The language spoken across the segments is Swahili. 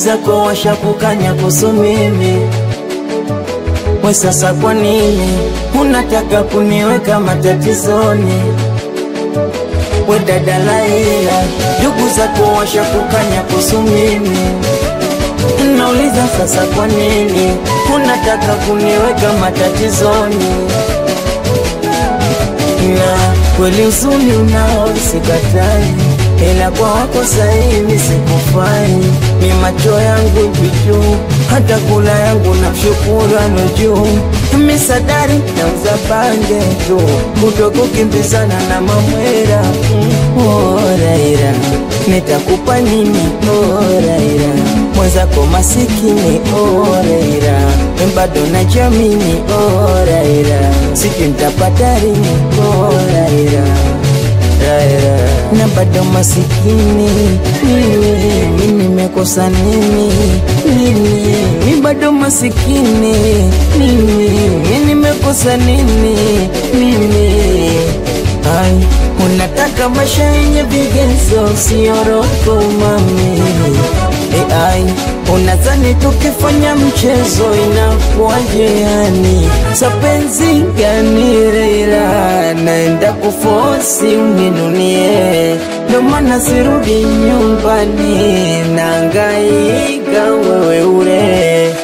zako washakukanya kuhusu mimi we sasa kwa nini unataka kuniweka matatizoni we dada Laila ndugu zako washakukanya kuhusu mimi nauliza sasa kwa nini unataka kuniweka matatizoni na kweli uzuni unao sikatai ila kwa wako sahivi sikufai ni macho yangu vichuu hata kula yangu na shukurano juu misadari nauza bange tu kutokukimbizana na mamwera mm, oh, Raila nitakupa nini oh, Raila mwenzako masikini oh, Raila bado najamini oh, Raila sijui nitapata lini oh, Raila Raila na bado masikini mimi mimi nimekosa nini mimi mimi bado masikini mimi mimi nimekosa nini mimi ai unataka maisha yenye vigezo sioroko mami e ai unadhani tukifanya mchezo inakuwaje yani sapenzi gani Raila naenda kufosi uninunie ndo maana sirudi nyumbani nangaika wewe ure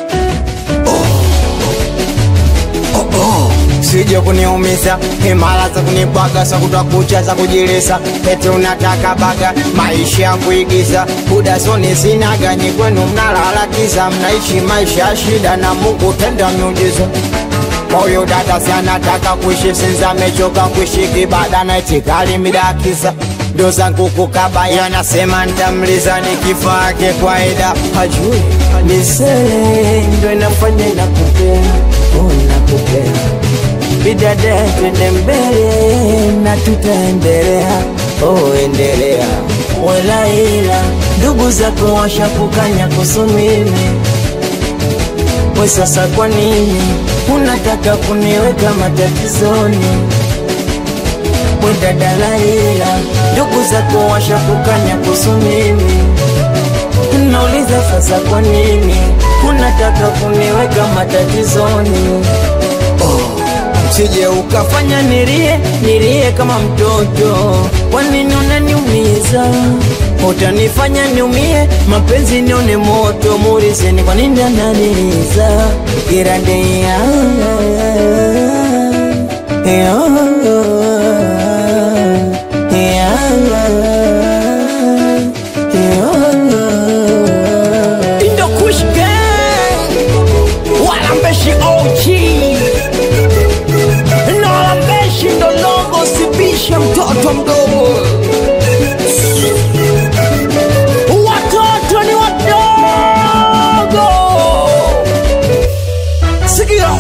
sije kuniumiza himala za kunibwaga za kutwa kucha za kujilisa eti unataka baga maisha ya kuigiza budazoni zinaganyi kwenu mnalalakiza mnaishi maisha ya shida na mungu tenda miujiza moyo dada si anataka kuishi sinza amechoka kuishi kibada na itikali midakiza ndo zangu kukabaya anasema ntamliza nikifake kwaida hajui misele ndo inafanya nakupea oh, nakupea bidada twende mbele na tutaendelea oh, endelea welaila ndugu zako washakukanya kuhusu mimi we sasa kwa nini unataka kuniweka matatizoni we dada Laila ndugu zako washakukanya kuhusu mimi nauliza sasa kwa nini unataka kuniweka matatizoni sije ukafanya fanya nilie nilie kama mtoto kwa nini unaniumiza utanifanya niumie mapenzi nione moto murizeni kwa nini ananiliza irande ya ya ya Indo Kush Gang Walambeshi OG Na walambeshi ndo logo sibishe mtoto mdogo Watoto ni wadogo Sikia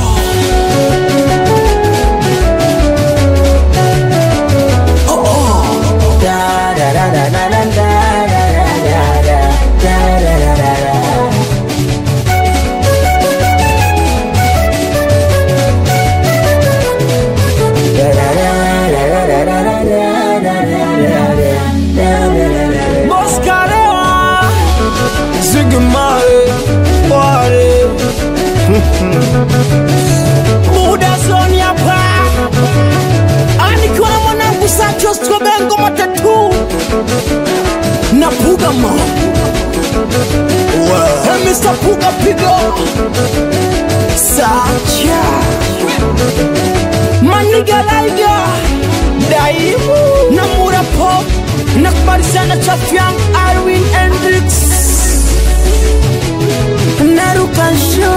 Moskalewa Zigmare Wale Muda zoni hapa Anikiwa na mwanangu Sacho Strobengo matatu Na Puga ma Hey Mr. Puga pigo Sacha Maniga Laiga Daimu na Mura Pop Nakubali sana Chafiang Arwin Hendrix naruka show